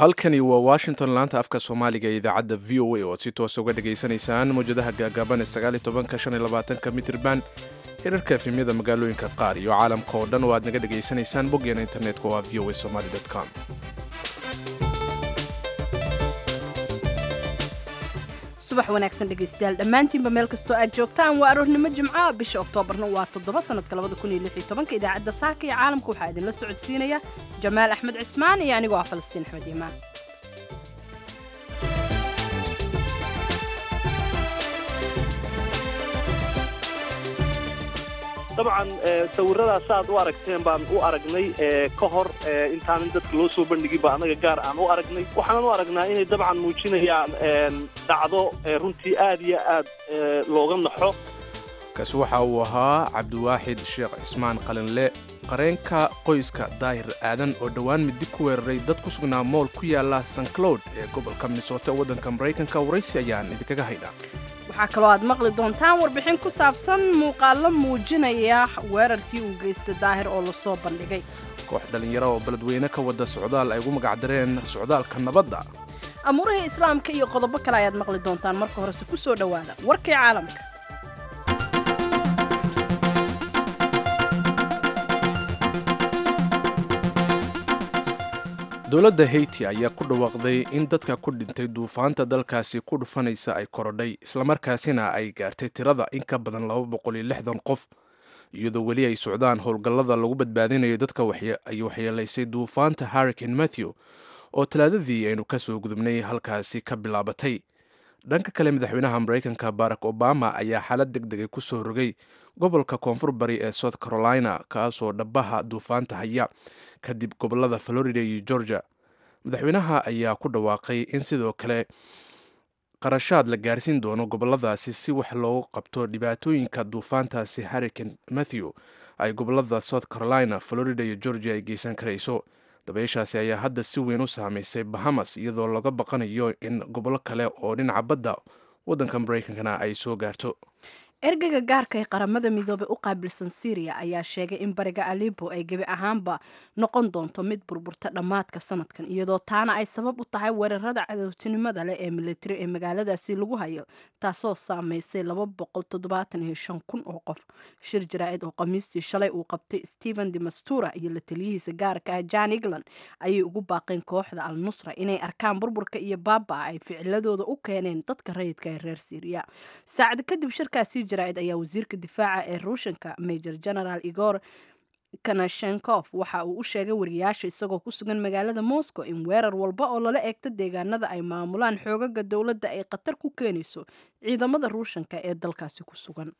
halkani waa washington laanta afka soomaaliga ee idaacadda v o a oo aad si toosa uga dhegaysanaysaan mawjadaha gaagaaban ee sagaalitobanka mitirban hirarka efemyada magaalooyinka qaar iyo caalamka oo dhan oo aad naga dhegaysanaysaan boggeena internetka waa v o a somaly com subax wanaagsan dhegaystayaal dhammaantiinba meel kastoo aad joogtaan waa aroornimo jimca bisha oktoobarna waa toddoba sanadka labada kun iyo lix iyo tobanka idaacadda saaka iyo caalamka waxaa idinla socodsiinaya jamaal axmed cismaan iyo anigoo ah falastiin axmed iimaan dabcan sawiradaas aad u aragteen baan u aragnay ka hor intaanan dadka loo soo bandhigin ba annaga gaar aan u aragnay waxaanan u aragnaa inay dabcan muujinayaan dhacdo runtii aad iyo aad looga naxo kaasi waxa uu ahaa cabdiwaaxid sheekh cismaan qalinle qareenka qoyska daahir aadan oo dhowaan midi ku weeraray dad ku sugnaa mool ku yaala san cloud ee gobolka minnesota waddanka maraykanka waraysi ayaan idinkaga haynaa waxaa kaloo aad maqli doontaan warbixin ku saabsan muuqaallo muujinaya weerarkii uu geystay daahir oo lasoo bandhigay koox dhallinyaro oo beledweyne ka wada socdaal ay ugu magacdareen socdaalka nabadda amuurihii islaamka iyo qodobo kale ayaad maqli doontaan marka horese ku soo dhowaada warkii caalamka dowladda haiti ayaa ku dhawaaqday in dadka ku dhintay duufaanta dalkaasi ku dhufanaysa ay korodhay islamarkaasina ay gaartay tirada in ka badan qof iyadoo weli ay socdaan howlgallada lagu badbaadinayo dadka ay waxyeelaysay duufaanta harricane matthew oo talaadadii aynu ka soo gudubnay halkaasi ka bilaabatay dhanka kale madaxweynaha maraykanka barack obama ayaa xaalad deg degay ku soo rogay gobolka koonfur bari ee south carolina kaasoo dhabaha duufaanta haya kadib gobolada florida iyo georgia madaxweynaha ayaa ku dhawaaqay in sidoo kale qarashaad la gaarsiin doono goboladaasi si wax loogu qabto dhibaatooyinka duufaantaasi harricane matthew ay gobolada south carolina florida iyo georgia ay geysan karayso dabeyshaasi ayaa hadda si weyn u saamaysay bahamas iyadoo laga baqanayo in gobollo kale oo dhinaca badda waddanka maraykankana ay soo gaarto ergeyga gaarka ee qaramada midoobey u qaabilsan syriya ayaa sheegay in bariga alibo ay gebi ahaanba noqon doonto mid burburta dhammaadka sanadkan iyadoo taana ay sabab u tahay weerarada cadowtinimada leh ee militari ee magaaladaasi lagu hayo taasoo saameysay kun oo qof shir jaraa-id oo khamiistii shalay uu qabtay stephen demastura iyo la taliyihiisa gaarka ah jan england ayay ugu baaqeen kooxda al nusra inay arkaan burburka iyo baaba ay ficiladooda u keeneen dadka rayidka ee reer syriya saacad kadib shirkaasi jaraa'id ayaa wasiirka difaaca ee ruushanka major general igor kanashenkof waxa uu u sheegay wariyaasha isagoo ku sugan magaalada moscow in weerar walba oo lala eegto deegaanada ay maamulaan xoogaga dowladda ay khatar ku keenayso ciidamada ruushanka ee dalkaasi ku sugan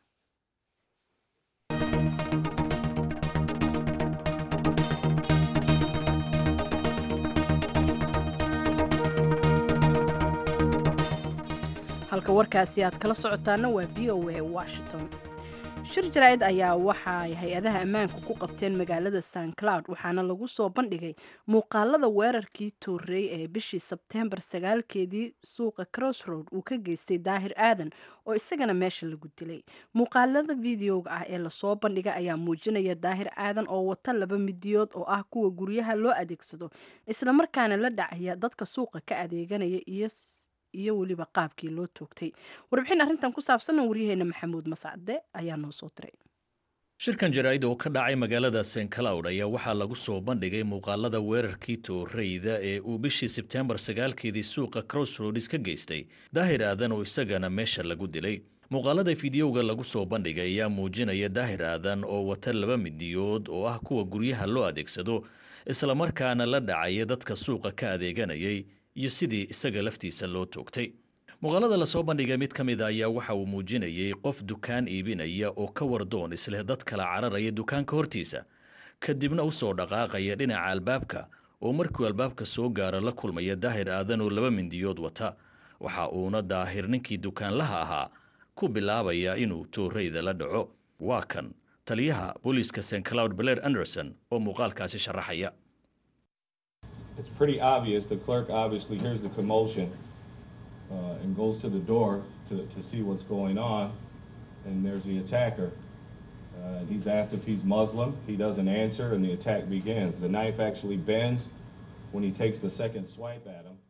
halka warkaasi aad kala socotaana waa v o a washington shir jaraa-id ayaa waxaay hay-adaha ammaanku ku qabteen magaalada san cloud waxaana lagu soo bandhigay muuqaalada weerarkii toorey ee bishii sebteembar sagaalkeedii suuqa crossroad uu ka geystay daahir aadan oo isagana meesha lagu dilay muuqaalada videoga ah ee lasoo bandhiga ayaa muujinaya daahir aadan oo wata laba midiyood oo ah kuwa guryaha loo adeegsado islamarkaana la dhacaya dadka suuqa ka adeeganaya iyo iyo weliba qaabkii loo toogtay warbixin arrintan ku saabsanna waryaheena maxamuud mascade ayaa noo soo diray shirkan jaraa'id oo ka dhacay magaalada st cloud ayaa waxaa lagu soo bandhigay muuqaalada weerarkii tooreyda ee uu bishii sebteembar sagaalkeedii suuqa crossroads ka geystay daahir aadan oo isagana meesha lagu dilay muuqaalada fideoga lagu soo bandhigay ayaa muujinaya daahir aadan oo wata laba midiyood oo ah kuwa guryaha loo adeegsado islamarkaana la dhacaya dadka suuqa ka adeeganayay iyo sidii isaga laftiisa loo toogtay muuqaalada lasoo bandhigay mid ka mid a ayaa waxa uu muujinayay qof dukaan iibinaya oo ka wardoon isleh dad kala cararaya dukaanka hortiisa kadibna u soo dhaqaaqaya dhinaca albaabka oo markuu albaabka soo gaaro la kulmaya daahir aadan oo laba mindiyood wata waxa uuna daahir ninkii dukaanlaha ahaa ku bilaabaya inuu tooreyda la dhaco waa kan taliyaha booliiska st cloud blair anderson oo muuqaalkaasi sharaxaya it's pretty obvious. The clerk obviously hears the commotion uh, and goes to the door to, to see what's going on. And there's the attacker. Uh, and he's asked if he's Muslim. He doesn't answer, and the attack begins. The knife actually bends when he takes the second swipe at him,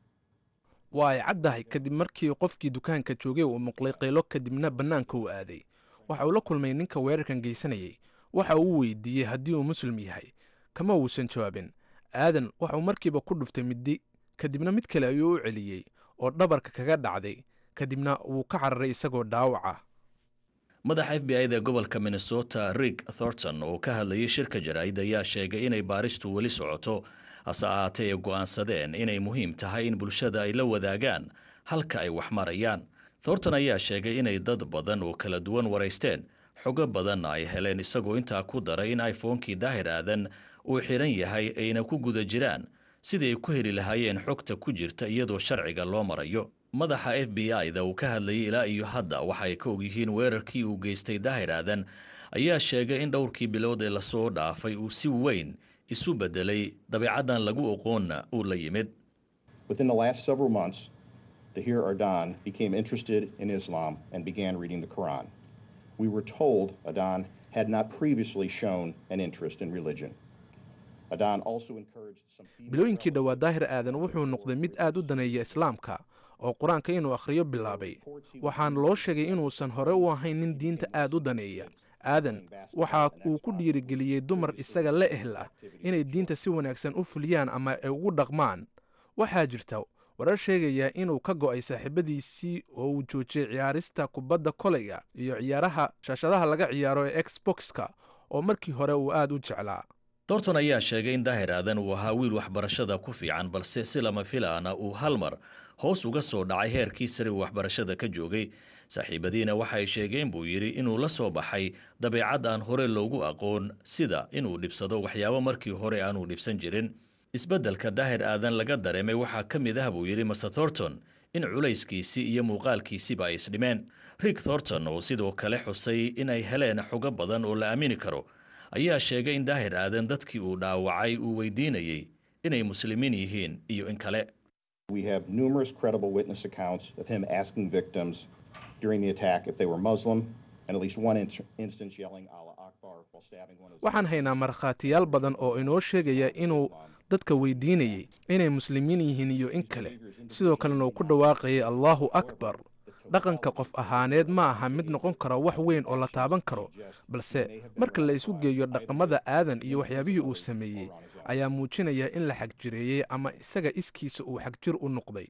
waa ay caddahay kadib markii qofkii dukaanka joogay uu muqlay qaylo kadibna bannaanka uu aaday waxa uu la kulmay ninka weerarkan geysanayay waxa uu weydiiyey haddii uu muslim yahay kama uusan jawaabin aadan waxa uu markiiba ku dhuftay middi kadibna mid kale ayuu u celiyey oo dhabarka kaga dhacday kadibna wuu ka cararay isagoo dhaawaca madaxa f b i da gobolka minnesota rig thornton oo ka hadlayay shirka jaraa'id ayaa sheegay inay baaristu weli socoto hase ahaatee ay go'aansadeen inay muhiim tahay in bulshada ay la wadaagaan halka ay wax marayaan thornton ayaa sheegay inay dad badan oo kala duwan waraysteen xogo badanna ay heleen isagoo intaa ku daray in iphonekii daahir aadan uu xidhan yahay ayna ku guda jiraan sidii ay ku heli lahaayeen xogta ku jirta iyadoo sharciga loo marayo madaxa f b i da uu ka hadlayay ilaa iyo hadda waxa ay ka ogyihiin weerarkii uu geystay daahir aadan ayaa sheegay in dhowrkii bilood ee lasoo dhaafay uu si weyn isu beddelay dabeecaddan lagu oqoonna uu la yimid Within the last several months, Dahir Ardan became interested in Islam and began reading the Quran. We were told Adan had not previously shown an interest in religion. Adan also encouraged some female bilooyinkii dhowaa daahir aadan wuxuu noqday mid aad u daneeya islaamka oo qur-aanka inuu akhriyo bilaabay waxaana loo sheegay inuusan hore u ahayn nin diinta aad u daneeya aadan waxa uu ku dhiirigeliyey dumar isaga la ehl ah inay diinta si wanaagsan u fuliyaan ama ay ugu dhaqmaan waxaa jirta warar sheegaya inuu ka go'ay saaxiibadiisii oo uu joojiyey ciyaarista kubadda kolayga iyo ciyaaraha shaashadaha laga ciyaaro ee xbox-ka oo markii hore uu aad u jeclaa thornton ayaa sheegay in daahir aadan uu ahaa wiil waxbarashada ku fiican balse si lama filaana uu hal mar hoos uga soo dhacay heerkii sare uu waxbarashada ka joogay saaxiibadiina waxay sheegeen buu yidhi inuu la soo baxay dabeecad aan hore loogu aqoon sida inuu dhibsado waxyaabo markii hore aanuu dhibsan jirin isbeddelka daahir aadan laga dareemay waxaa ka mid ah buu yidhi master thornton in culayskiisii iyo muuqaalkiisiba ay isdhimeen rig thornton oo sidoo kale xusay inay heleen xogo badan oo la aamini karo ayaa sheegay in daahir aadan dadkii uu dhaawacay uu weydiinayey inay muslimiin yihiin iyo in kale We have numerous credible witness accounts of him asking victims during the attack if they were Muslim, and at least one in- instance yelling Allah Akbar while stabbing one of his waxaan haynaa markhaatiyaal badan oo inoo sheegaya inuu dadka weydiinayey inay muslimiin yihiin iyo in kale sidoo kalena uu ku dhawaaqayay allaahu akbar dhaqanka qof ahaaneed ma aha mid noqon kara wax weyn oo la taaban karo balse marka la isu geeyo dhaqamada aadan iyo waxyaabihii uu sameeyey ayaa muujinaya in la xagjireeyey ama isaga iskiisa uu xagjir u noqday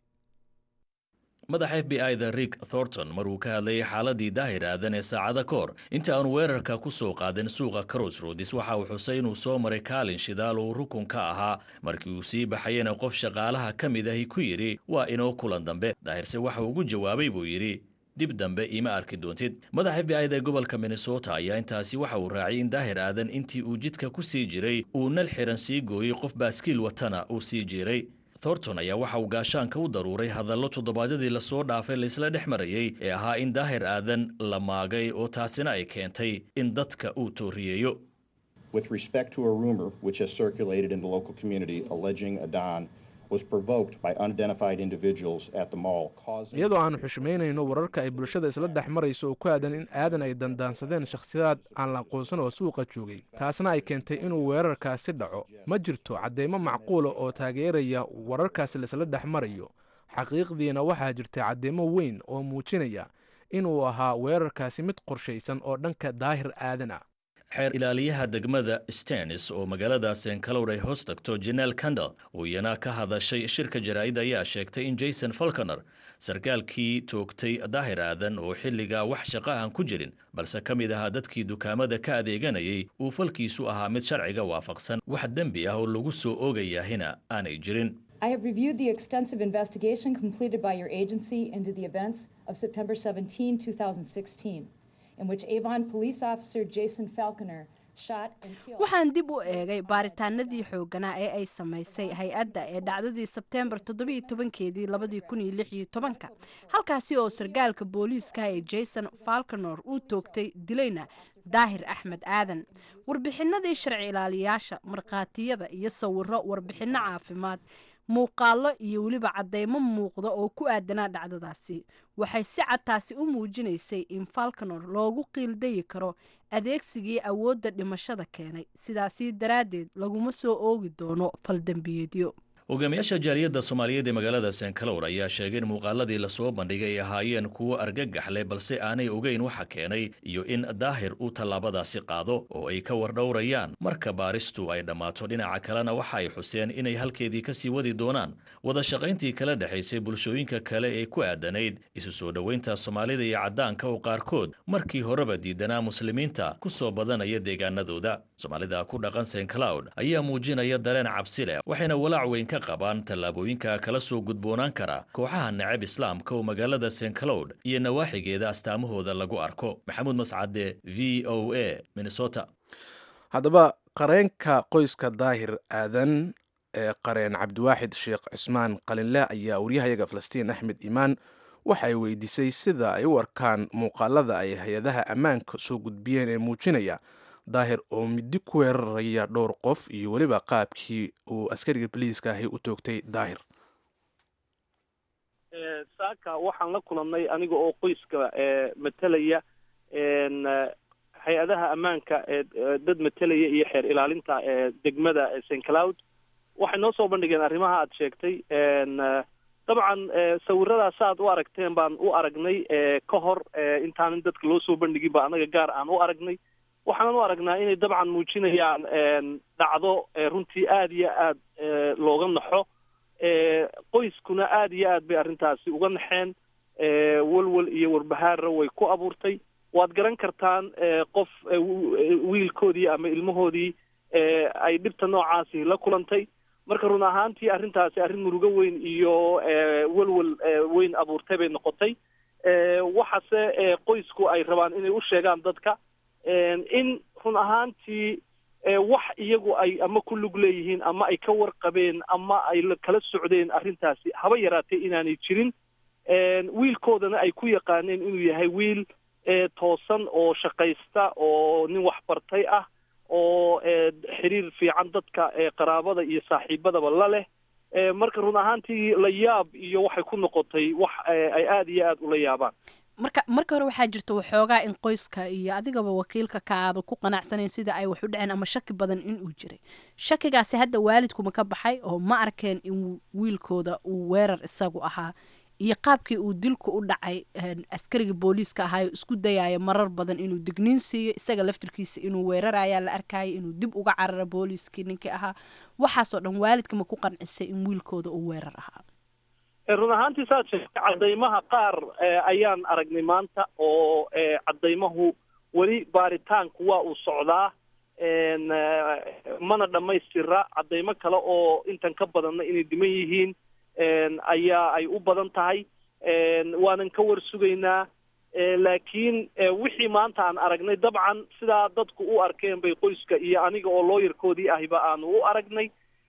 madaxa f b i da rig thornton maruu ka hadlayay xaaladii daahir aadan ee saacada ka hor inta aanu weerarka ku soo qaadin suuqa crossroads waxa uu xusay inuu soo maray kaalin shidaal uu rukun ka ahaa markii uu sii baxayena qof shaqaalaha ka mid ahi ku yidhi waa inoo kulan dambe daahirse waxa ugu jawaabay buu yidhi dib dambe ima arki doontid madaxa f b i da gobolka minnesota ayaa intaasi waxa uu raaciyay in daahir aadan intii uu jidka ku sii jiray uu nal xiran sii gooyey qof baaskiil watana uu sii jiray thornton ayaa waxa uu gaashaanka u daruuray hadallo toddobaadyadii lasoo dhaafay laysla dhex marayey ee ahaa in daahir aadan la maagay oo taasina ay keentay in dadka uu tooriyeeyo with respect to a rumor which has circulated in the local community alleging Adan was provoked by unidentified individuals at the mall, causing iyadoo aanu xushmaynayno wararka ay bulshada isla dhex marayso oo ku aadan in aadan ay dandaansadeen shakhsiyaad aan la aqoonsan oo suuqa joogay taasna ay keentay inuu weerarkaasi dhaco ma jirto cadeymo macquula oo taageeraya wararkaasi laisla dhex marayo xaqiiqdiina waxaa jirta cadeymo weyn oo muujinaya inuu ahaa weerarkaasi mid qorshaysan oo dhanka daahir aadan ah xeer ilaaliyaha degmada stenis oo magaalada senkalowr ay hoos tagto jenel candal oo iyana ka hadashay shirka jaraa'id ayaa sheegtay in jason falconer sarkaalkii toogtay daahir aadan oo xilligaa wax shaqo aan ku jirin balse ka mid ahaa dadkii dukaamada ka adeeganayay uu falkiisu ahaa mid sharciga waafaqsan wax dembi ah oo lagu soo oogayahina aanay jirin I have reviewed the extensive investigation completed by your agency into the events of September 17, 2016, in which Avon police officer Jason Falconer shot and killed. waxaan dib u eegay baaritaanadii xoogganaa ee ay samaysay hay-adda ee dhacdadii sebteembar toddobiyo tobankeedii labadii kun iyo lix iyo tobanka halkaasi oo sargaalka booliiska ee jason falconor uu toogtay dilayna daahir axmed aadan warbixinadii sharci ilaaliyaasha markhaatiyada iyo sawiro warbixinno caafimaad muuqaallo iyo weliba cadeymo muuqda oo ku aadanaa dhacdadaasi waxay si cad taasi u muujinaysay in falconor loogu qiildayi karo adeegsigii awoodda dhimashada keenay sidaasi daraaddeed laguma soo oogi doono faldembiyeedyo hogaamiyaasha jaaliyadda soomaaliyeed ee magaalada st cloud ayaa sheegay in muuqaaladii lasoo bandhigay ay ahaayeen kuwo argagax leh balse aanay ogeyn waxa keenay iyo in daahir uu tallaabadaasi qaado oo ay ka wardhowrayaan marka baaristu ay dhammaato dhinaca kalena waxa ay xuseen inay halkeedii kasii wadi doonaan wada shaqayntii kala dhexaysay bulshooyinka kale ee ku aadanayd isu soo dhoweynta soomaalida iyo caddaanka oo qaarkood markii horeba diidanaa muslimiinta ku soo badanaya deegaanadooda soomaalida ku dhaqan st cloud ayaa muujinaya dareen cabsi leh waxayna walaac weyn ka qabaan tallaabooyinka kala soo gudboonaan kara kooxaha necab islaamka oo magaalada st cloud iyo nawaaxigeeda astaamahooda lagu arko maxamuud mascade v o a minnesota haddaba qareenka qoyska daahir aadan ee qareen cabdiwaaxid sheekh cismaan qalinle ayaa waryahayaga falastiin axmed iimaan waxa ay weydiisay sida ay u arkaan muuqaalada ay hay-adaha ammaanka soo gudbiyeen ee muujinaya daahir oo midi ku weeraraya dhowr qof iyo weliba qaabkii uu askariga boliiska ahi u toogtay daahir saaka waxaan la kulannay aniga oo qoyska matelaya hay-adaha ammaanka ee dad matelaya iyo xeer ilaalinta ee degmada st cloud waxay noo soo bandhigeen arrimaha aad sheegtay dabcan sawiradaas saaad u aragteen baan u aragnay ka hor intaanan dadka loo soo bandhigin ba anaga gaar aan u aragnay waxaanan u aragnaa inay dabcan muujinayaan dhacdo runtii aada iyo aad looga naxo qoyskuna aada iyo aad bay arrintaasi uga naxeen walwal iyo warbahaarra way ku abuurtay waad garan kartaan qof wiilkoodii ama ilmahoodii ay dhibta noocaasi la kulantay marka run ahaantii arrintaasi arrin murugo weyn iyo walwal weyn abuurtay bay noqotay waxaase qoysku ay rabaan inay u sheegaan dadka in run ahaantii wax iyagu ay ama ku lug leeyihiin ama ay ka warqabeen ama ay kala socdeen arrintaasi haba yaraatee inaanay jirin wiilkoodana ay ku yaqaaneen inuu yahay wiil toosan oo shaqaysta oo nin waxbartay ah oo xiriir fiican dadka qaraabada iyo saaxiibadaba la leh marka run ahaantii la yaab iyo waxay ku noqotay wax ay aada iyo aada ula yaabaan marka marka hore waxaa jirta waxoogaa in qoyska iyo adigaba wakiilka ka aada ku qanacsanayn sida ay wax u dhaceen ama shaki badan inuu jiray shakigaasi hadda waalidkuma ka baxay oo ma arkeen in wiilkooda uu weerar isagu ahaa iyo qaabkii uu dilku u dhacay askariga booliiska ahaayo isku dayayo marar badan inuu digniin siiyo isaga laftirkiisa inuu weerarayaa la arkayo inuu dib uga cararo booliiskii ninkii ahaa waxaasoo dhan waalidka ma ku qancisay in wiilkooda uu weerar ahaa run ahaantii saad sheegtay caddaymaha qaar ayaan aragnay maanta oo caddaymahu weli baaritaanku waa uu socdaa mana dhammaystira caddaymo kale oo intan ka badanna inay dhiman yihiin ayaa ay u badan tahay waanan ka war sugaynaa laakiin wixii maanta aan aragnay dabcan sidaa dadku u arkeen bay qoyska iyo aniga oo looyarkoodii ahiba aanu u aragnay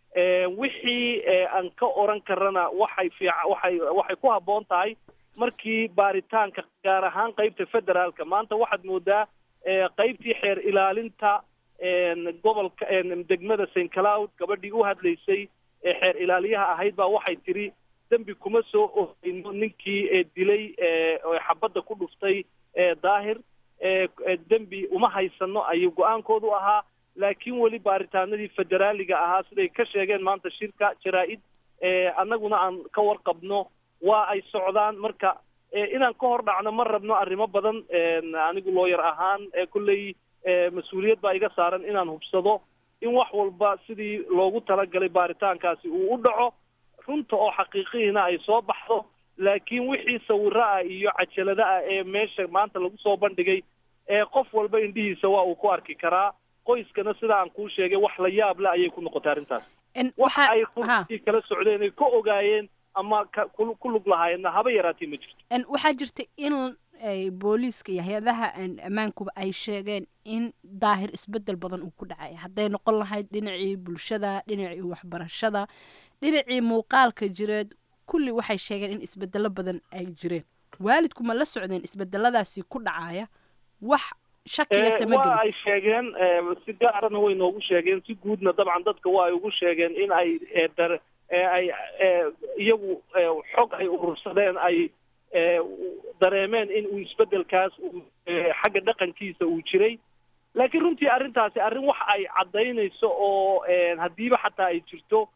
wixii aan ka oran karana waxay fiica waxay waxay ku habboon tahay markii baaritaanka gaar ahaan qeybta federaalka maanta waxaad moodaa qeybtii xeer ilaalinta gobolka degmada st cloud gabadhii u hadlaysay ee xeer ilaaliyaha ahayd baa waxay tiri dembi kuma soo oheyno ninkii dilay xabadda ku dhuftay daahir dembi uma haysano ayuu go-aankoodu ahaa laakiin weli baaritaanadii federaaliga ahaa siday ka sheegeen maanta shirka jaraa-id annaguna aan ka warqabno waa ay socdaan marka inaan ka hor dhacno ma rabno arrimo badan anigu looyar ahaan kolley mas-uuliyad baa iga saaran inaan hubsado in wax walba sidii loogu talagalay baaritaankaasi uu u dhaco runta oo xaqiiqihiina ay soo baxdo laakiin wixii sawiro ah iyo cajalada ah ee meesha maanta lagu soo bandhigay ee qof walba indhihiisa waa uu ku arki karaa qoyskana sida aan kuu sheegay wax la yaab le ayay ku noqotay arrintaas waxa ay runtii kala socdeen ay ka ogaayeen ama ku lug lahaayeenna haba yaraatee ma jirto waxaa jirta in booliiska iyo hay-adaha ammaankuba ay sheegeen in daahir isbedel badan uu ku dhacay hadday noqon lahayd dhinacii bulshada dhinacii waxbarashada dhinacii muuqaalka jireed kulli waxay sheegeen in isbedelo badan ay jireen waalidku ma la socdeen isbedeladaasi ku dhacaya wax waa ay sheegeen si gaarana way noogu sheegeen si guudna dabcan dadka waa ay ugu sheegeen in ay dar ay iyagu xog ay urursadeen ay dareemeen in uu isbedelkaas xagga dhaqankiisa uu jiray laakiin runtii arrintaasi arrin wax ay caddaynayso oo haddiiba xataa ay jirto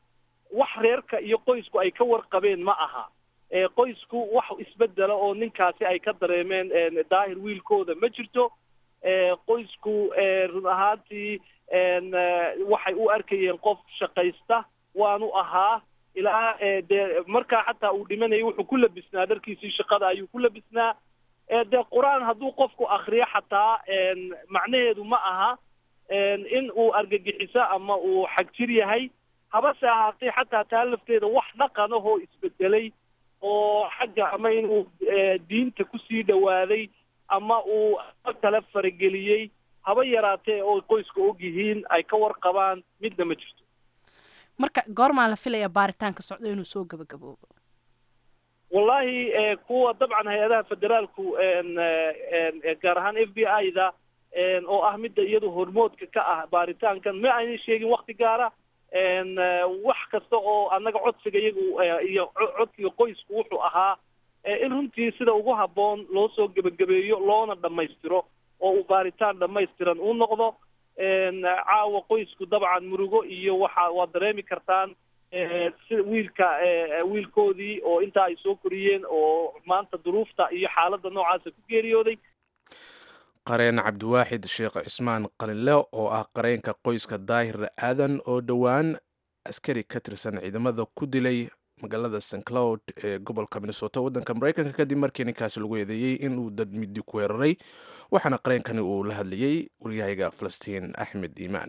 wax reerka iyo qoysku ay ka warqabeen ma aha qoysku wax isbedela oo ninkaasi ay ka dareemeen daahir wiilkooda ma jirto qoysku run ahaantii waxay u arkayeen qof shaqaysta waanu ahaa ilaa dee markaa xataa uu dhimanayay wuxuu ku labisnaa dharkiisii shaqada ayuu ku labisnaa dee qur-aan hadduu qofku akriyo xataa macnaheedu ma aha in uu argagixiso ama uu xagjir yahay habase ahaatee xataa taa lafteeda wax dhaqan ahoo isbedelay oo xagga ama inuu diinta kusii dhawaaday ama uu kale farageliyey haba yaraatee oo qoyska og yihiin ay ka warqabaan midna ma jirto marka goormaa la filaya baaritaanka socdo inuu soo gabagaboobo wallahi kuwa dabcan hay-adaha federaalku gaar ahaan f b i da oo ah midda iyadu hormoodka ka ah baaritaankan ma aynan sheegin wakti gaara wax kasta oo annaga codsiga iyagu iyo codsiga qoysku wuxuu ahaa in runtii sida ugu habboon loo soo gebagabeeyo loona dhammaystiro oo uu baaritaan dhammaystiran uu noqdo caawa qoysku dabcan murugo iyo waxa waad dareemi kartaan sida wiilka wiilkoodii oo intaa ay soo koriyeen oo maanta duruufta iyo xaaladda noocaasa ku geeriyooday qareen cabdiwaaxid sheekh cismaan qalinle oo ah qareenka qoyska daahir aadan oo dhowaan askari ka tirsan ciidamada ku dilay magaalada st cloud ee gobolka minnesota waddanka maraykanka kadib markii ninkaasi lagu eedeeyey inuu dad midi ku weeraray waxaana qareenkani uu la hadlayey waryahayga falastiin axmed iimaan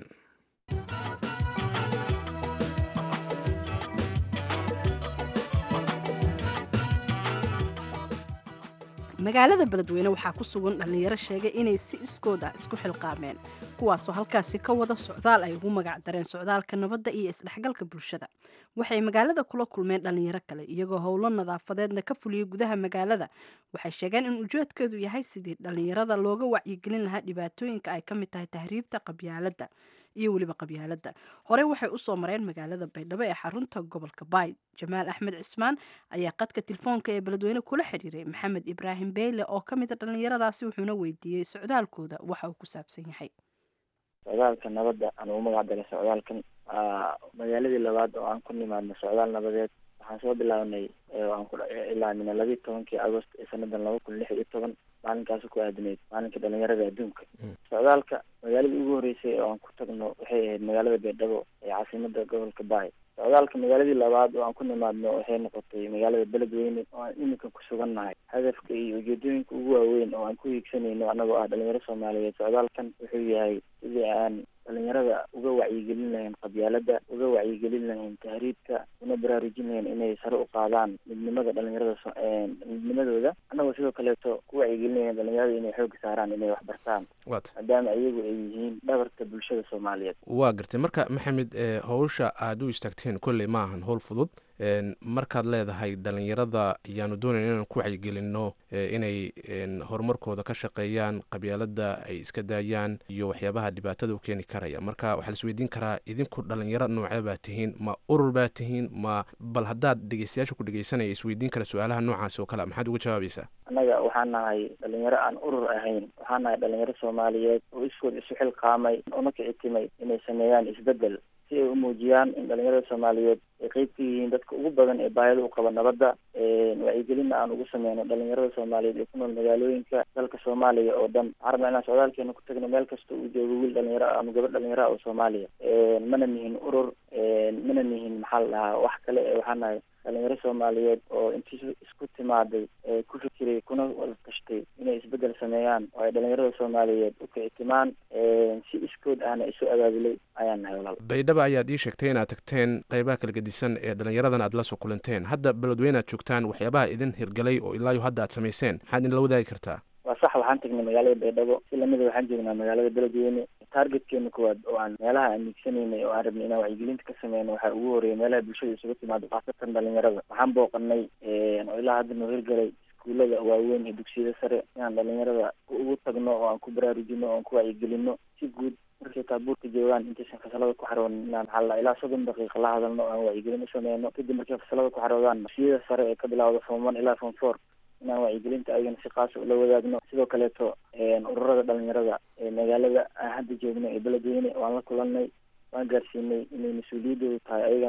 magaalada beledweyne waxaa ku sugan dhallinyaro sheegay inay si iskood ah isku xilqaameen kuwaasoo halkaasi ka wada socdaal ay ugu magac dareen socdaalka nabadda iyo isdhexgalka bulshada waxay magaalada kula kulmeen dhallinyaro kale iyagoo howlo nadaafadeedna ka fuliyey gudaha magaalada waxay sheegeen in ujeedkeedu yahay sidii dhallinyarada looga wacyigelin lahaa dhibaatooyinka ay ka mid tahay tahriibta qabyaaladda iyo weliba qabyaaladda horey waxay usoo mareen magaalada baydhabo ee xarunta gobolka bayd jamaal axmed cismaan ayaa qadka telefoonka ee beledweyne kula xiriiray maxamed ibraahim beyle oo ka mid a dhallinyaradaasi wuxuuna weydiiyey socdaalkooda waxa uu ku saabsan yahay socdaalka nabadda aan ugu magac daray socdaalkan magaaladii labaad oo aan ku nimaadno socdaal nabadeed waxaan soo bilaabnay aan ku ilaamina labiiyi tobankii agost ee sanadan laba kun lix iyo toban maalinkaasi ku aadinayd maalinka dhalinyarada adduunka socdaalka magaaladii ugu horreysay oo aan ku tagno waxay ahayd magaalada baydhabo ee caasimada gobolka baay socdaalka magaaladii labaad oo aan ku nimaadno waxay noqotay magaalada beledweyne oo aan iminka ku sugannahay hadafka iyo ujeedooyinka ugu waaweyn oo aan ku hiigsanayno annagoo ah dhalinyaro soomaaliyeed socdaalkan wuxuu yahay sidii aan dhalinyarada uga wacyigelin lahayn qabyaalada uga wacyigelin lahayn tahriibka una baraarujin lahayn inay sare u qaadaan midnimada dhalinyarada midnimadooda annagoo sidoo kaleeto ku wacyigelin lahayn dhalinyarada inay xooga saaraan inay wax bartaan maadaama iyagu ay yihiin dhabarka bulshada soomaaliyeed waa gartay marka maxamed howsha aada u istaagteen kolley ma ahan howl fudud markaad leedahay dhalinyarada ayaanu doonayn inaan ku wacyigelinno inay horumarkooda ka shaqeeyaan qabyaalada ay iska daayaan iyo waxyaabaha dhibaatada u keeni karaya marka waxaa la isweydiin karaa idinku dhalinyaro noocee baa tihiin ma urur baa tihiin ma bal haddaad dhegeystayaasha ku dhegeysanaya isweydiin kara su-aalaha noocaasi oo kale maxaad uga jawaabaysaa annaga waxaan nahay dhalinyaro aan urur ahayn waxaan nahay dhalinyaro soomaaliyeed oo iskood isu xilqaamay una kicitimay inay sameeyaan isbeddel si ay u muujiyaan in dhalinyarada soomaaliyeed ay qeyb ka yihiin dadka ugu badan ee baahida u qaba nabadda wacyigelinna aan ugu sameyno dhalinyarada soomaaliyeed ee ku nool magaalooyinka dalka soomaaliya oo dhan waxaan rabnaa inaan socdaalkeena ku tagno meel kasta uu joogo wiil dhalinyaro ama gabadh dhalinyaro ah oo soomaaliya mana nihin urur mana nihin maxaa la dhahaa wax kale ee waxaa nahay dhalinyaro soomaaliyeed oo intii isku timaaday ee ku fikiray kuna wada tashtay inay isbeddel sameeyaan oo ay dhalinyarada soomaaliyeed u kicitimaan si iskood ahna isu abaabulay ayaan nahay walaal baydhaba ayaad ii sheegtay inaad tagteen qeybaha kala gedisan ee dhalinyaradan aad la soo kulanteen hadda beledweyne aad joogtaan waxyaabaha idin hirgalay oo ilaayo hadda aad samayseen maxaad idinla wadaagi kartaa waa sax waxaan tagnay magaalada baydhabo si lamida waxaan joognaa magaalada beledweyne targetkeena koowaad oo aan meelaha aan miigsanaynay oo aan rabnay inaan wacyigelinta ka sameyno waxaa ugu horreeyay meelaha bulshada isugu timaado khaasatan dhalinyarada waxaan booqanay oo ilaa hadda noo hirgalay iskuullada waaweyn ee dugsiyada sare inaan dhalinyarada ugu tagno oo aan ku baraarujino oo aan ku wacyigelino si guud markay taabuurka joogaan intaysan fasalada ku xaroonin inaan maxaa ilaa soddon daqiiqa la hadalno oo aan wacyigelin u sameyno kadib markay fasalada ku xaroodaan dugsiyada sare ee ka bilawda form one ilaa form four inaan wacyigelinta ayagana si qaasa ula wadaagno sidoo kaleeto ururada dhalinyarada ee magaalada aan hadda joogno ee beledweyne waan la kulanay waan gaarsiinay inay mas-uuliyadoodu tahay ayagana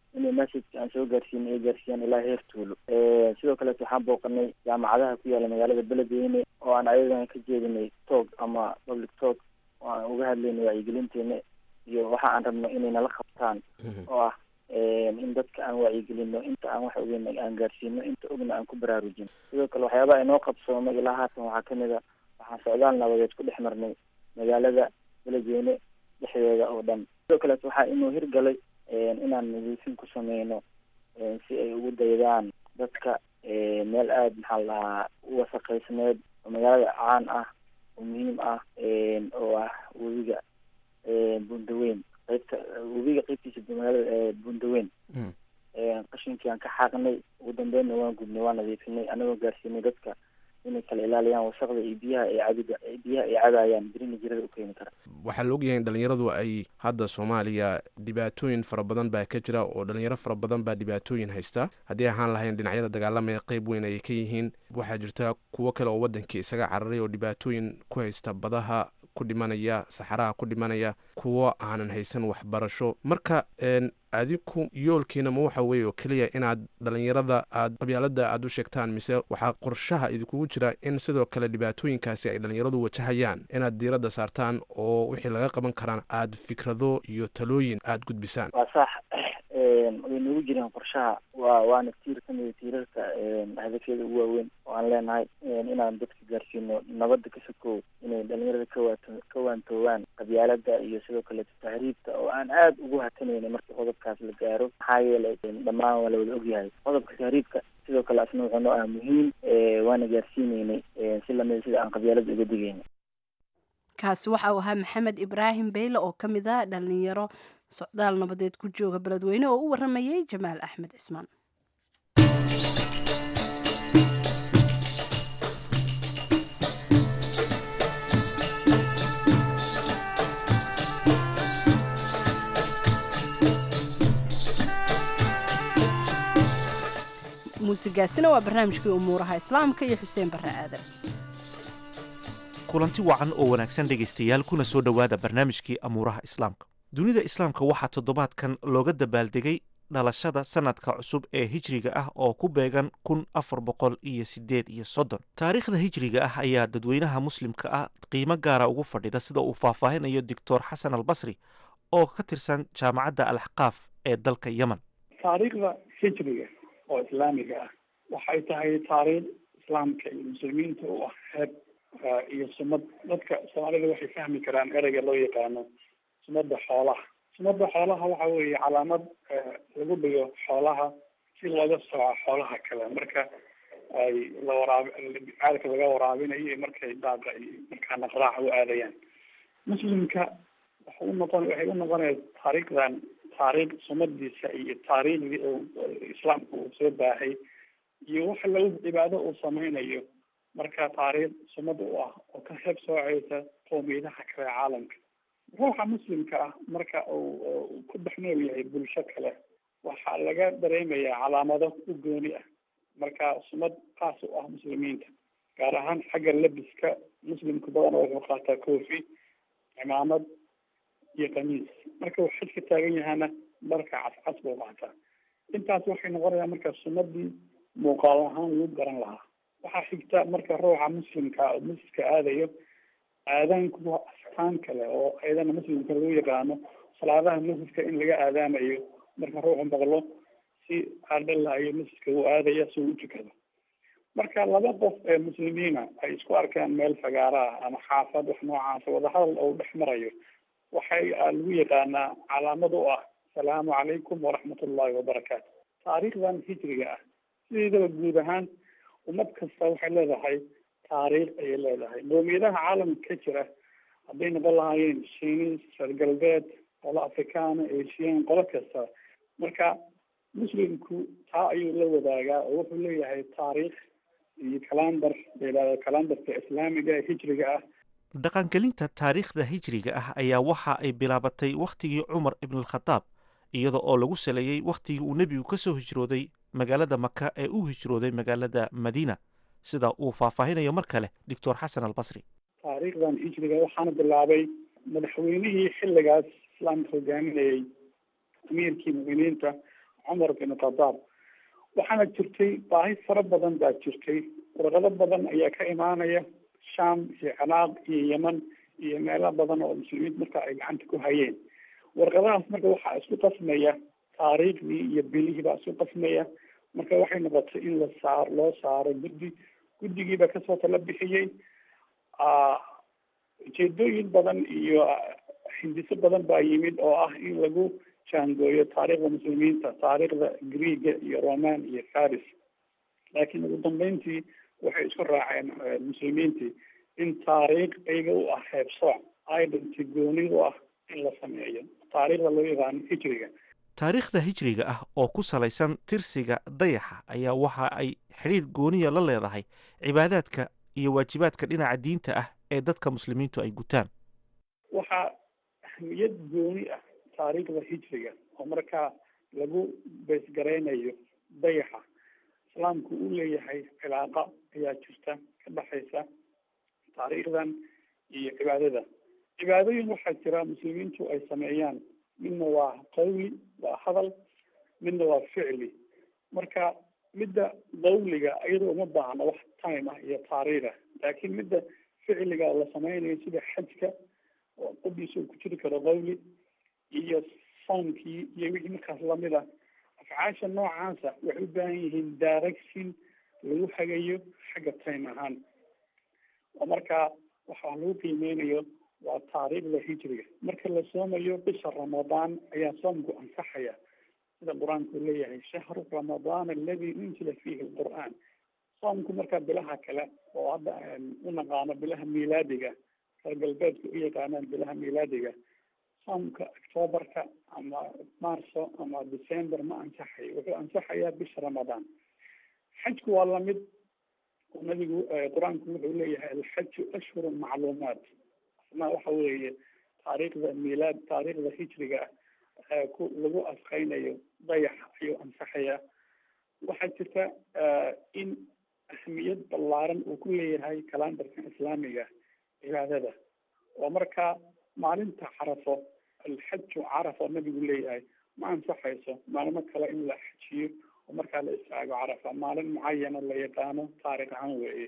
inay messageka aan soo gaarsiinay ay gaarsiiyaan ilaa heer tuulo sidoo kaleeto waxaan booqanay jaamacadaha ku yaala magaalada beledweyne oo aan ayagan ka jeedinay talk ama public talk oo aan uga hadlaynay wacyigelinteena iyo waxa aan rabno inay nala qabtaan oo ah in dadka aan wacyigelino inta aan wax ogeyn aan gaarsiino inta ogna aan ku baraarujin sidoo kale waxyaabaha inoo qabsoomay ilaa haatan waxaa kamid a waxaan socdaal nabadeed ku dhex marnay magaalada beledweyne dhexdeeda oo dhan sidoo kaleeto waxaa inuu hirgalay inaan nadiifin ku sameyno si ay ugu daydaan dadka meel aada maxaa la dhahaa u wasaqaysneed oo magaalada caan ah oo muhiim ah oo ah webiga bundaweyn qaybta webiga qaybtiisa magaalada bundaweyn qashinkii aan ka xaaqnay ugu dambeynna waan gubnay waan nadiifinay anagoo gaarsiinay dadka inay kala ilaaliyaan wasaqda iyo biyaha ay cabida biyaha ay cabayaan birina jirada u keeni kara waxaa la ogyahay in dhalinyaradu ay hadda soomaaliya dhibaatooyin fara badan baa ka jira oo dhalinyaro fara badan baa dhibaatooyin haysta haddii ahaan lahayn dhinacyada dagaalamaya qeyb weyn ayay ka yihiin waxaa jirta kuwo kale oo wadankii isaga cararay oo dhibaatooyin ku haysta badaha ku dhimanaya saxaraha ku dhimanaya kuwo aanan haysan waxbarasho marka adiku yoolkiina ma waxa weeye oo keliya inaad dhalinyarada aad qabyaalada aad u sheegtaan mise waxaa qorshaha idinkugu jira in sidoo kale dhibaatooyinkaasi ay dhalinyaradu wajahayaan inaad diiradda saartaan oo wixii laga qaban karaan aad fikrado iyo talooyin aad gudbisaan waa sax way nagu jireen qorshaha waa waana tiir kamida tiirarka hadafyada ugu waaweyn oo aan leenahay inaan dadka gaarsiino nabadda ka sokow inay dhalinyarada kawaato ka waantoowaan qabyaalada iyo sidoo kaleeto tahriibta oo aan aada ugu hatanayna markii qodobkaas la gaaro maxaa yeelay dhammaan waa la wada ogyahay qodobka tahriibka sidoo kale asna wuxuu noo ah muhiim waana gaarsiineynay si lamida sida aan qabyaalada uga digeyna kaasi waxa uu ahaa maxamed ibraahim beyle oo ka mid a dhalinyaro socdaal nabadeed ku jooga beledweyne oo u waramayay jamaal axmed cismaan muusigaasina waa barnaamijkii umuuraha islaamka iyo xuseen barre aadan kulanti wacan oo wanaagsan dhegaystayaal kuna soo dhowaada barnaamijkii amuuraha islaamka dunida islaamka waxaa toddobaadkan looga dabaaldegay dhalashada sanadka cusub ee hijriga ah oo ku beegan kun afar boqol iyo siddeed iyo soddon taariikhda hijriga ah ayaa dadweynaha muslimka ah qiimo gaara ugu fadhida sida uu faahfaahinayo doctor xasan albasri oo ka tirsan jaamacadda alaxqaaf ee dalka yemen taariikhda hijriga oo islaamiga ah waxay tahay taariikh islaamka iyo muslimiinta u ah heeb iyo sumad dadka soomaalida waxay fahmi karaan ereyga loo yaqaano sumadda xoolaha sumadda xoolaha waxa weeye calaamad lagu dhigo xoolaha si looga sooco xoolaha kale marka ay la waraabi caalka laga waraabinayo iyo markay daaqa iyo markaa naqraac u aadayaan muslimka waxa u noqon waxay u noqonaya taariikhdan taariikh sumadiisa iyo taariikhdii uu islaamka uu soo baahay iyo waxa lagu cibaado uu sameynayo marka taariikh sumad u ah oo ka heeb sooceysa qowmiyadaha kale ee caalamka ruuxa muslimka ah marka uu ku dhex nool yahay bulsho kale waxaa laga dareemayaa calaamado u gooni ah marka sumad kaas u ah muslimiinta gaar ahaan xagga labiska muslimka badan wuxuu qaataa koofi cimaamad iyo kamiis marka uu xidka taagan yahana dharka cascas buu qaataa intaas waxay noqonayaan marka sumadii muuqaal ahaan lagu garan lahaa waxaa xigta marka ruuxa muslimka oo masjidka aadayo aadaanku waa astaan kale oo ayadana muslimka lagu yaqaano salaadaha masjidka in laga aadaamayo marka ruuxu maqlo si aadhalayo masjidka uu aadaya si uu u tukado marka laba qof ee muslimiina ay isku arkaan meel fagaara ah ama xaafad wax noocaasa wadahadal oo dhex marayo waxay lagu yaqaanaa calaamad u ah asalaamu calaykum waraxmat ullahi wabarakaatu taariikhdan hijriga ah sideedaba guud ahaan ummad kasta waxay leedahay taariikh ayay leedahay qowmiyadaha caalamka ka jira hadday noqon lahaayeen shiinis reer galbeed qolo afrikaana asian qolo kasta marka muslimku taa ayuu la wadaagaa oo wuxuu leeyahay taariikh iyo kalandar layihahdo kalandarka islaamiga ee hijriga ah dhaqangelinta taariikhda hijriga ah ayaa waxa ay bilaabatay wakhtigii cumar ibnalkhadaab iyada oo lagu saleeyey wakhtigii uu nebigu ka soo hijrooday magaalada maka ee u hijrooday magaalada madiina sida uu faahfaahinayo mar kale doctor xasan albasri taariikhdan hijriga waxaana bilaabay madaxweynihii xilligaas islaamka hogaaminayey amiirkii muminiinta cumar bin khadaab waxaana jirtay baahi fara badan baa jirtay warqado badan ayaa ka imaanaya sham iyo ciraaq iyo yeman iyo meelo badan oo muslimiinta marka ay gacanta ku hayeen warqadahaas marka waxaa isku qasmaya taariikhdii iyo bilihii baa isku qasmaya marka waxay noqotay in la saar loo saaro guddi guddigiiba kasoo tala bixiyey ujeedooyin badan iyo hindiso badan baa yimid oo ah in lagu jaangooyo taariikhda muslimiinta taariikhda greega iyo roman iyo faris laakiin ugu dambeyntii waxay isku raaceen muslimiintii in taariikh iyaga u ah heebsooc identity gooni u ah in la sameeyo taariikhda loo yaqaano hijriga taariikhda hijriga ah oo ku salaysan tirsiga dayaxa ayaa waxa ay xidhiir gooniya la leedahay cibaadaadka iyo waajibaadka dhinaca diinta ah ee dadka muslimiintu ay gutaan waxaa ahmiyad gooni ah taariikhda hijriga oo markaa lagu beesgaraynayo dayaxa islaamku uu leeyahay cilaaqa ayaa jirta ka dhexaysa taariikhdan iyo cibaadada cibaadooyin waxaa jira muslimiintu ay sameeyaan midna waa qawli waa hadal midna waa ficli marka midda qawliga iyadoo uma baahna wax time ah iyo taariikh ah laakiin midda ficliga la sameynayo sida xajka oo qodiisa uu ku jiri karo qawli iyo soonkii iyo wixii markaas lamid ah afcaasha noocaasa waxay u baahan yihiin direction lagu hagayo xagga time ahaan oo markaa waxaa lagu qiimeynayo waa taariikhda hijriga marka la soomayo bisha ramadaan ayaa soomku ansaxaya sida qur-aanku leeyahay shahru ramadaan aladi unzila fiihi lqur'aan soomku markaa bilaha kale oo hadda u naqaano bilaha miilaadiga reer galbeedku u yaqaanaan bilaha miilaadiga soomka octoobarka ama marso ama december ma ansaxayo wuxuu ansaxayaa bisha ramadaan xajku waa lamid nabigu qur-aanku wuxuu leeyahay alxaju ashhurun macluumaat asna waxa weeye taariikhda miilaad taariikhda hijriga ah ku lagu asqeynayo dayax ayuu ansaxayaa waxaa jirta in ahmiyad ballaaran uu ku leeyahay kalandarka islaamiga cibaadada oo markaa maalinta carafo alxaju carafa nabigu leeyahay ma ansaxayso maalmo kale in la xajiyo oo markaa la istaago carafa maalin mucayana la yaqaano taarikh ahaan weeye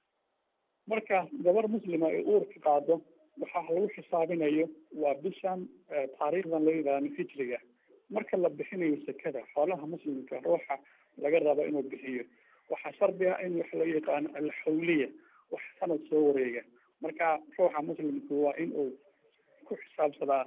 marka gabar muslima ay uurka qaado waxaa lagu xisaabinayo waa bishan taariikhdan loo yaqaano hijriga marka la bixinayo sekada xoolaha muslimka ruuxa laga rabo inuu bixiyo waxaa shardi ah in wax loo yaqaano alxawliya wax sanad soo wareega marka ruuxa muslimku waa in uu ku xisaabsadaa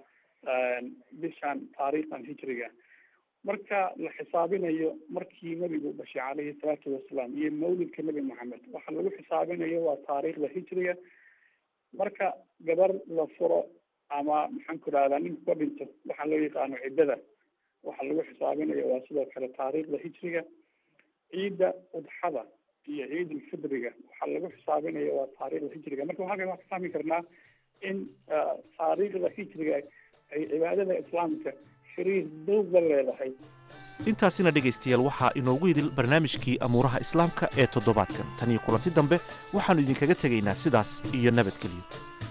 bishan taariikhdan hijriga marka la xisaabinayo markii nebigu dhashay calayhi salaatu wasalaam iyo mawlidka nebi maxamed waxa lagu xisaabinayo waa taariikhda hijriga marka gabar la furo ama maxaan ku dhahdaa ninku ka dhinto waxaa loo yaqaano ciddada waxaa lagu xisaabinayo waa sidoo kale taariikhda hijriga ciidda udxada iyo ciid ulfidriga waxaa lagu xisaabinayo waa taariikhda hijriga marka waxaa ka fahmi karnaa in taariikhda hijriga ay cibaadada islaamka xiriir dhow la leedahay intaasina dhegaystayaal waxaa inoogu idil barnaamijkii amuuraha islaamka ee toddobaadkan tan iyo kulanti dambe waxaannu idinkaga tegaynaa sidaas iyo nabadgelyo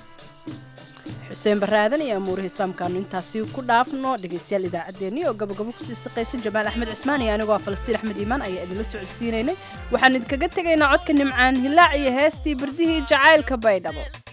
xuseen baraadan iyo amuuraha islaamkaanu intaasi ku dhaafno dhegaystayaal idaacaddeenni oo gabagabo kusii shaqaysan jamaal axmed cismaan iyo anigoo falastiin axmed iimaan ayaa idinla socodsiinaynay waxaan idinkaga tegaynaa codka nimcaan hilaac iyo heestii bardihii jacaylka baydhabo